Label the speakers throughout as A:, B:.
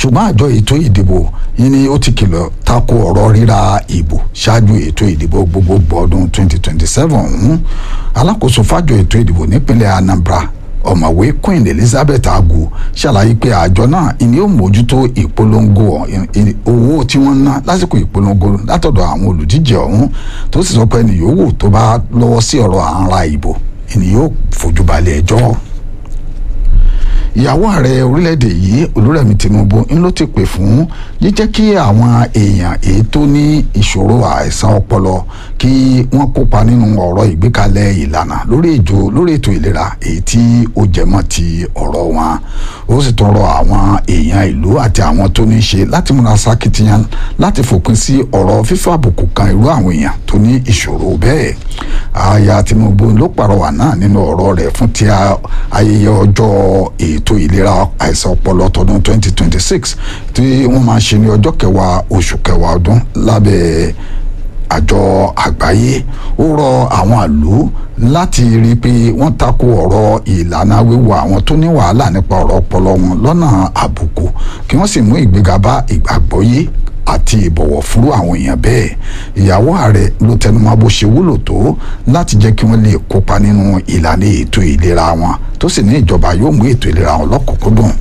A: ṣùgbọ́n àjọ ètò ìdìbò yìí ni ó ti kìlọ̀ tako ọ̀rọ̀ ríra ìbò ṣáájú ètò ìdìbò gbogbogbò ọdún 2027 ọ̀hún alákòóso fájọ ètò ìdìbò nípínlẹ̀ Anambra ọ̀mọ̀wé Queen Elizabeth Agu ṣàlàyé pé àjọ náà ìní ó mójútó ìpolongo owó tí wọ́n ná lásìkò ìpolongo látọ̀dọ̀ àwọn olùdíje ọ̀hún tó sì sọ pé ẹni yòówù tó bá lọ́wọ́ sí ọ̀rọ̀ à ń ra ìbò ìní yóò fojú balẹ̀ ẹjọ́ ìyàwó ààrẹ orílẹ̀-èdè yìí olúrẹ̀mí tinubu ń ló ti pè fún jíjẹ́ kí àwọn èèyàn èyí tó ní ìṣòro àìsàn ọpọlọ kí wọ́n kópa nínú ọ̀rọ̀ ìgbékalẹ̀ ìlànà lórí ètò lórí ètò ìlera èyí tí ó jẹmọ́ ti ọ̀rọ̀ wọn ó sì tún rọ àwọn èèyàn ìlú àti àwọn tó ní í ṣe láti múra sákìtìyàn láti fòpin sí ọ̀rọ̀ fífọ́ àbùkù kan irú àwọn èèyàn tó ní ìṣòro bẹ́ẹ̀ aya tinubu ló pàrọwà náà nínú ọ̀rọ̀ rẹ̀ fún ti ayẹyẹ ọjọ́ ètò ìlera àìsàn ọpọlọ tọdún 2026 tí wọ́n máa ń ṣe ní ọjọ́ kẹwàá oṣù kẹwàá ọdún lábẹ́ àjọ àgbáyé ó rọ àwọn àlù láti rí i pé wọ́n tako ọ̀rọ̀ ìlànà wíwo àwọn tó ní wàhálà nípa ọ̀rọ̀ ọpọlọ wọn lọ́nà àbùkù kí wọ́n sì mú ìgbéga bá ìgbàgbọ́yé àti ìbọ̀wọ̀ fún àwọn èèyàn bẹ́ẹ̀ ìyàwó ààrẹ ló tẹnumọ́ bó ṣe wúlò tó láti jẹ́ kí wọ́n lè kópa nínú ìlànà ètò ìlera wọn tó sì ní ìjọba yóò mú ètò ìlera wọn lọ́kùnkúndùn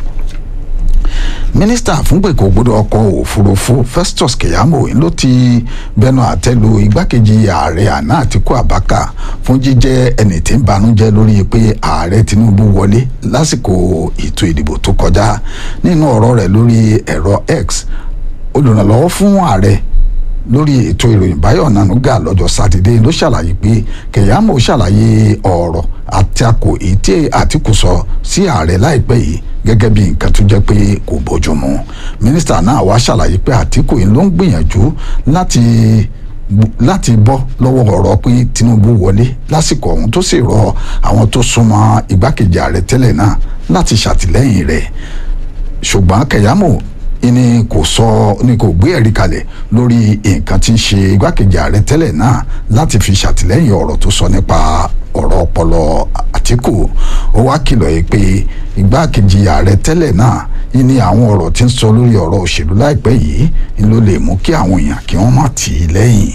A: mínísítà fúnpẹ̀kọ gbọdọ̀ ọkọ̀ òfurufú Festus Keyamo ló ti bẹnu àtẹ́lu igbákejì ààrẹ àná Àtíkù Abubakar fún jíjẹ́ ẹni tí ń banújẹ́ lórí pé ààrẹ Tinubu wọlé lásìkò ètò ìdìbò tó kọjá nínú ọ̀rọ̀ rẹ̀ lórí ẹ̀rọ X olùrànlọ́wọ́ fún ààrẹ lórí ètò ìròyìn Báyọ̀ Nanuga lọ́jọ́ sátidé ló ṣàlàyé pé Keyamo ṣàlàyé ọ̀rọ̀ àtakò ètí Àtíkù sọ sí ààrẹ láìpẹ́ yìí gẹ́gẹ́ bí nǹkan tó jẹ́ pé kò bójúmu mínísítà náà wá ṣàlàyé pé Àtíkù yìí ló ń gbìyànjú láti láti bọ́ lọ́wọ́ ọ̀rọ̀ pé Tinubu wọlé lásìkò ọ̀hún tó sì rọ àwọn tó súnmọ́ igbákejì ààrẹ tẹ́lẹ̀ náà láti ṣàtìlẹ́yìn rẹ̀ ṣùgbọ́n Keyamo ni kò sọ ni kò gbé ẹ̀rí kalẹ̀ lórí nǹkan tí ń ṣe igbákejì ààrẹ tẹ́lẹ̀ náà láti fi ṣàtìlẹ́yìn ọ̀rọ̀ tó sọ nípa ọ̀rọ̀ ọpọlọ Àtíkù ó wá kìlọ̀ yìí pé igbákejì ààrẹ tẹ́lẹ̀ náà ní àwọn ọ̀rọ̀ tí ń sọ lórí ọ̀rọ̀ òṣèlú láìpẹ́ yìí ló lè mú kí àwọn èèyàn kí wọ́n má tì í lẹ́yìn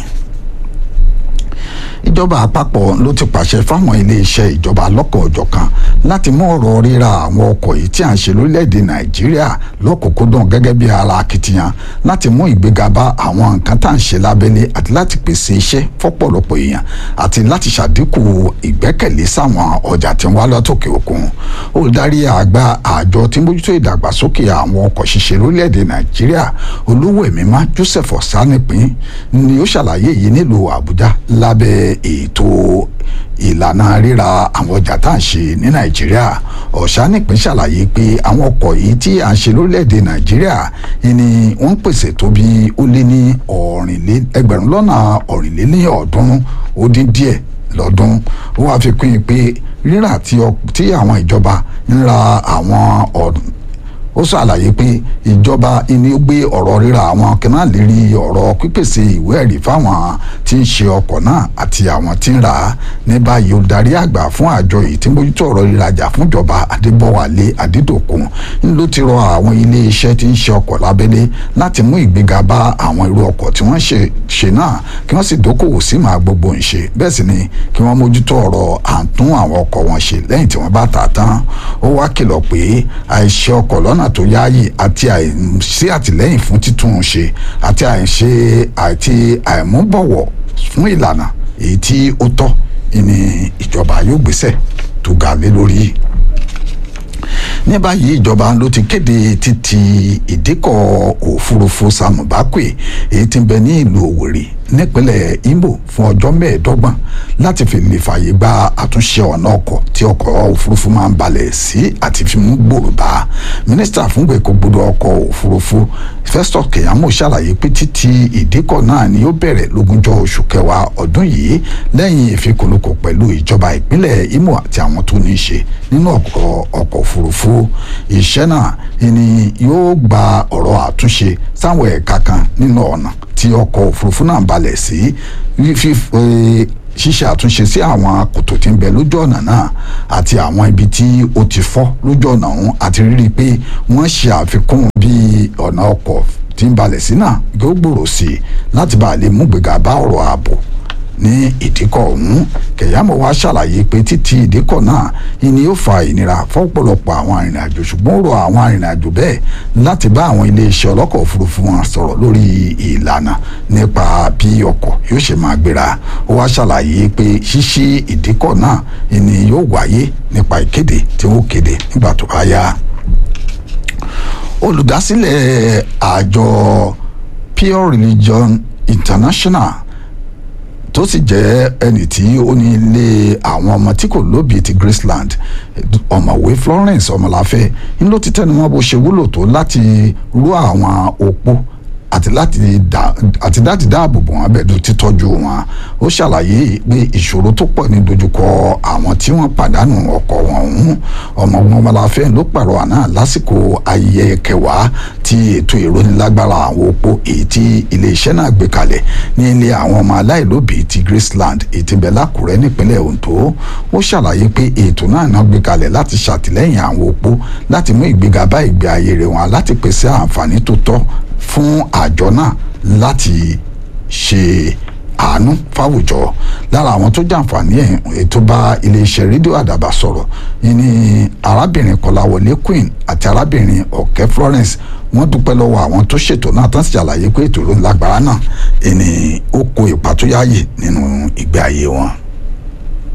A: ìjọba àpapọ̀ ló ti pàṣẹ fáwọn iléeṣẹ́ ìjọba lọ́kọ̀ọ̀jọ̀kan láti mú ọ̀rọ̀ ríra àwọn ọkọ̀ yìí tí à ń ṣe lórílẹ̀‐èdè nàìjíríà lọ́kùnkúndùn gẹ́gẹ́ bí ara akitiyan láti mú ìgbéga bá àwọn nǹkan tá à ń ṣe lábẹ́lé àti láti pèsè iṣẹ́ fọ́pọ̀lọpọ̀ èèyàn àti láti ṣàdínkù ìgbẹ́kẹ̀lé sáwọn ọjà tí ń wá látòkè òkun olùdarí àgbà àjọ tí ń bójútó ìdàgbàsókè àwọn ọkọ̀ ṣiṣẹ́ lórílẹ̀‐èdè nàìjíríà olówó ẹ̀mímá joseph ọ̀sánìpín ni ó ṣàlàyé yìí nílùú àbújá lábẹ́ ètò ìlànà ríra àwọn ọjà tá à ń ṣe ní nàìjíríà ọ̀sánìpín ṣàlàyé pé àwọn ọkọ̀ yìí tí à ń ṣe lórílẹ̀‐èdè nàìjíríà ni wọ́n ń pèsè tó bí ó lé ní ẹgbẹ̀rún lọ́nà ọ̀rìnlélẹ́ọ̀ọ́dúnrún ó dín díẹ̀ lọ́dún ó wáá fi kún un pé rírà tí àwọn ìjọba ń ra àwọn ọ̀dùn ó ṣàlàyé pé ìjọba ni ó gbé ọ̀rọ̀ ríra àwọn kanáà lérí ọ̀rọ̀ pípèsè ìwé ẹ̀rí fáwọn tí ń ṣe ọkọ̀ náà àti àwọn tí ń rà á ní báyìí olùdarí àgbà fún àjọ yìí tí ń bójútó ọ̀rọ̀ ìrajà fúnjọba adébọ̀wálé adédọ̀kun ń ló ti rọ àwọn ilé iṣẹ́ tí ń ṣe ọkọ̀ lábẹ́lé láti mú ìgbéga bá àwọn irú ọkọ̀ tí wọ́n ṣe náà kí wọ́n sì dókòwò sí màá gbogbo ń ṣe bẹ́ẹ̀ sì ni kí wọ́n mójútó ọ̀rọ̀ àǹtún àwọn ọkọ̀ wọn ṣe lẹ́yìn tí wọ́n bá tà tán ó wá kìlọ̀ pé àìṣe ọkọ̀ lọ́nà tó yáàyè àti àìsí àtìlẹ́yìn fún títún un ṣe àti àìṣe àti àìmúbọ̀wọ̀ fún ìlànà èyí tí ó tọ́ ní ìjọba yóò gbéṣẹ́ tó ga lé lórí ní báyìí ìjọba ló ti kéde títì ìdíkọ̀ òfurufú Sam Mbakwe èyí tí ń bẹ ní ìlú Òwèrè nípínlẹ̀ Imo fún ọjọ́ mẹ́ẹ̀ẹ́dọ́gbọ̀n láti fi lè fààyè gba àtúnṣe ọ̀nà ọkọ̀ tí ọkọ̀ òfurufú máa ń balẹ̀ sí àti fi mú gbòòrò bá mínísítà fún gbèkógbodò ọkọ̀ òfurufú Festus Keyamo ṣàlàyé pé títí ìdíkọ̀ náà ni ó bẹ̀rẹ̀ lógúnjọ́ oṣù kẹwàá ọdún yìí lẹ́yìn ìfikùnlukọ̀ pẹ̀lú ìjọba ìpínlẹ̀ Imo àti àwọn tó ní í ṣe nínú ọkọ̀ ọkọ̀ iṣẹ́ náà ni yóò gba ọ̀rọ̀ àtúnṣe sáwọn ẹ̀ka kan nínú ọ̀nà tí ọkọ̀ òfurufú náà balẹ̀ sí ṣíṣe àtúnṣe sí àwọn kòtò tí ń bẹ lójú ọ̀nà náà àti àwọn ibi tí ó ti fọ́ lójú ọ̀nà ọ̀hún àti rírí pé wọ́n ṣe àfikún bí ọ̀nà ọkọ̀ tí ń balẹ̀ sí náà yóò gbòòrò sí i láti bá a lè mú gbéga bá ọ̀rọ̀ ààbò ní ìdíkọ̀ ọ̀hún kẹ̀yàmọ̀ wá ṣàlàyé pé títí ìdíkọ̀ náà ìní yóò fa ìnira fọ́pọ̀lọpọ̀ àwọn arìnrìnàjò ṣùgbọ́n ó rọ àwọn arìnrìnàjò bẹ́ẹ̀ láti bá àwọn iléeṣẹ́ ọlọ́kọ̀ òfurufú wọn sọ̀rọ̀ lórí ìlànà nípa bí ọkọ̀ yóò ṣe máa gbéra ó wá ṣàlàyé pé ṣíṣí ìdíkọ̀ náà ìní yóò wáyé nípa ìkéde tí wọ́n kéde nígbà tó bá yá olùdásílẹ̀ àjọ pure religion international tó sì jẹ́ ẹni tí ó ní ilé àwọn ọmọ tí kò lóbi ti Graceland ọ̀mọ̀wé Florence ọmọláfẹ́ ń ló ti tẹnumọ́ bó ṣe wúlò tó láti rú àwọn opó àti láti dá àti láti dáàbò bò wọn bẹ́ẹ̀ títọ́jú wọn ó ṣàlàyé pé ìṣòro tó pọ̀ ní dojúkọ àwọn tí wọ́n pàdánù ọkọ wọn ọ̀hún ọmọọgbọ́n ọmọláfẹ́ ló pàrọ̀ àná lásìkò ayẹyẹ kẹwàá tí ètò ìrónilágbára àwọn opó èyí tí iléeṣẹ́ náà gbé kalẹ̀ ní ilé àwọn ọmọ aláìlóbìí ti Graceland ètìbẹ̀ lákùrẹ́ nípínlẹ̀ Ondo ó ṣàlàyé pé ètò náà náà gbé kalẹ̀ láti ṣàtìlẹ́yìn àwọn opó láti mú ìgbéga bá ìgbé ayé rẹ̀ wọn láti pèsè àǹfààní tó tọ́ fún àjọ náà láti ṣe àánú fáwùjọ lára àwọn tó jàǹfààní ẹ̀ ètò bá iléeṣẹ́ rédíò àdàbà sọ̀rọ̀ yìí ni arábìnrin kọláwọlé queen àti arábìnrin ọ̀kẹ́ florence wọ́n dúpẹ́ lọ́wọ́ àwọn tó ṣètò náà tán sì ṣàlàyé pé ètò ló ń lágbára náà ẹni ó kó ipa tó yáàyè nínú ìgbé ayé wọn.